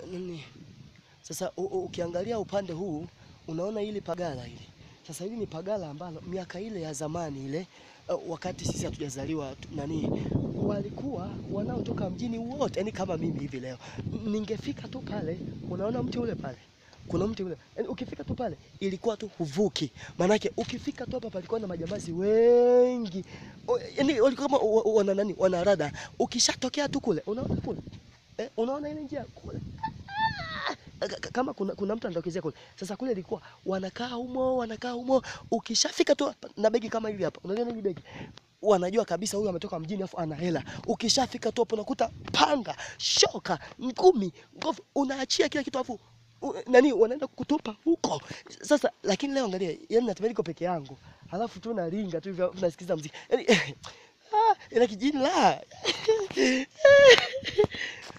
nini sasa u, u, ukiangalia upande huu unaona hili pagala hili sasa hili ni pagala ambalo miaka ile ya zamani ile uh, wakati sisi hatujazaliwa tu- nani walikuwa wanaotoka mjini wote yani kama mimi hivi leo N- ningefika tu pale unaona mti ule pale kuna mti ule yani ukifika tu pale ilikuwa tu huvuki maanake ukifika tu hapa palikuwa na majambazi wengi O- yani walikuwa kama wa- wa- wana nani wanarada ukishatokea tu kule unaona kule eh, unaona ile njia kule Ka- ka- kama kuna, kuna mtu anatokezea kule. Sasa kule ilikuwa wanakaa humo wanakaa humo, ukishafika tu hapa na begi kama hili hapa, unaliona hili begi, wanajua kabisa huyu ametoka mjini afu ana hela. Ukishafika tu hapo unakuta panga, shoka, ngumi, ngovu, unaachia kila kitu afu u- nani wanaenda kutupa huko. Sasa lakini leo angalia, yani natembea niko peke yangu, halafu tu naringa tu hivyo nasikiza muziki yani ah, ina kijini la